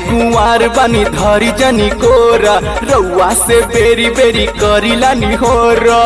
कुंवार बनी धरी जनी कोरा रउआ से बेरी बेरी करीला निहोरा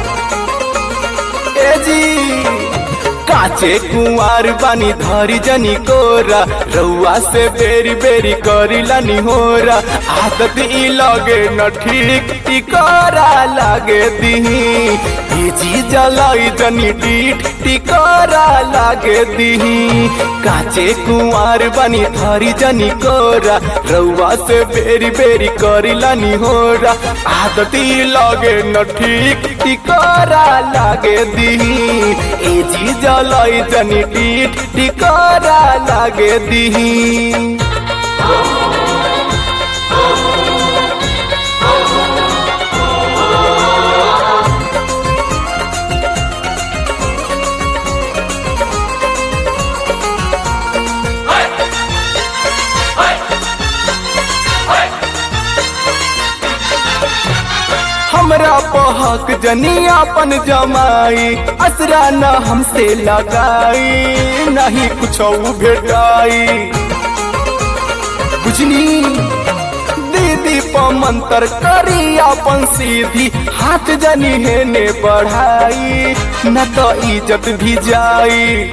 ए जी काचे कुंवार बानी धरी जनी कोरा रउआ से बेरी बेरी करीला निहोरा आदत ई लगे न ठीक ई करा लागे दीही ई जी जलाई जनी डीठ टिकरा लागे दीही काचे कुंवार बानी धरी जनी कोरा रउआ से बेरी बेरी करीला निहोरा आदत ई लगे न ठीक टिकरा लागे दीही ए जी जलाई जनी डीठ टिकरा लागे दीही हमरा पहक जनी अपन जमाई असरा न हमसे लगाई नहीं कुछ भेटाई बुझनी दीदी पमंतर करी अपन सीधी हाथ जनी हेने बढ़ाई न तो इज्जत भी जाई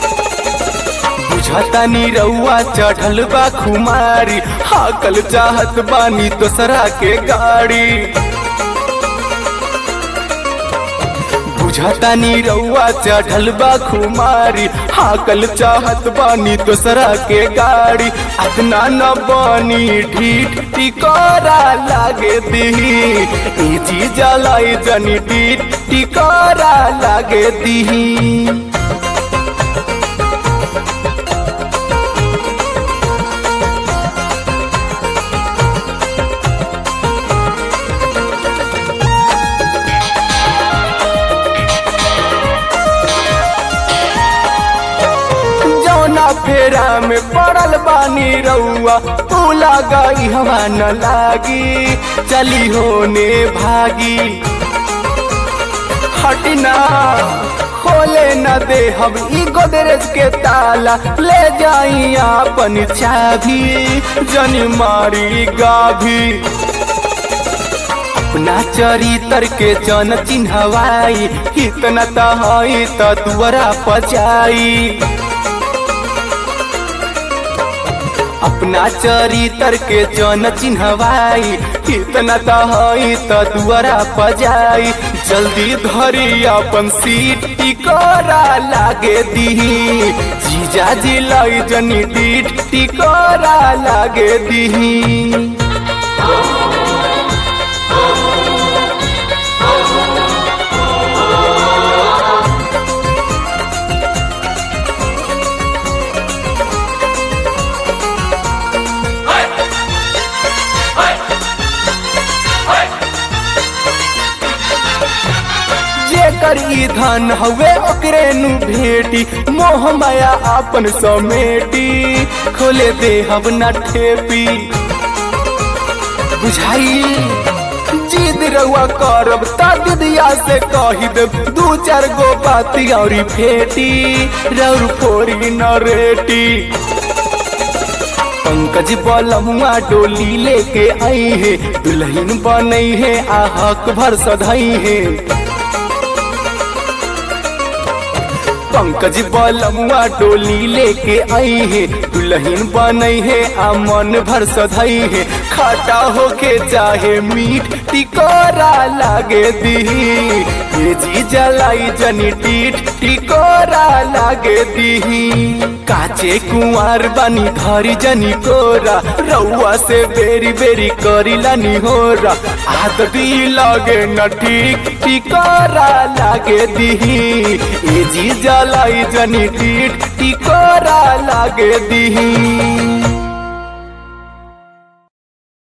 बुझतानी रउआ चढ़ल बा खुमारी हाकल चाहत बानी दोसरा के गाड़ी बुझतानी रउआ चढ़ल बा खुमारी हाकल चाहत बानी दोसरा के गाड़ी अतना न बानी ढीठ टिकोरा लागे दीही ई चीज लाई जनी ढीठ टिकोरा लागे दीही जौना फेरा में पड़ल बानी रउआ तू लगाई हवा न लागी चली होने भागी हटना खोले न दे हम ई गोदरेज के ताला ले जाई अपन चाभी जनी मारी गाभी अपना चरितर के जन चिन्हवाई इतना तहई त दुआरा पचाई अपना चरितर के जन चिन्हवाई इतना तहई त दुआरा पजाई जल्दी धरी अपन सीट टिकोरा लागे दीही जीजा जी लाई जनी डीठ टिकोरा लागे दीही जेकर ई धन हवे ओकरे नु भेटी मोह माया आपन समेटी खोले दे हब न ठेपी बुझाई जिद रउआ करब ता दिदिया से कही देब दू चार गो बाती औरी फेटी रौर फोरी न रेटी पंकज बलमुआ डोली लेके आई है दुल्हन बनई है आ हक भर सधई है पंकज बलमुआ डोली लेके आई है दुल्हन बनई है आ मन भर सधई है खाटा होके चाहे मीठ टिकोरा लागे दीही ये जी जलाई जनी टीठ टिकोरा लागे दीही काचे कुंवार बनी धरी जनी कोरा रउआ से बेरी बेरी करीला निहोरा आदत ई लगे न ठीक टिकोरा लागे दीही ए जी जलाई जनी टीठ टिकोरा लागे दीही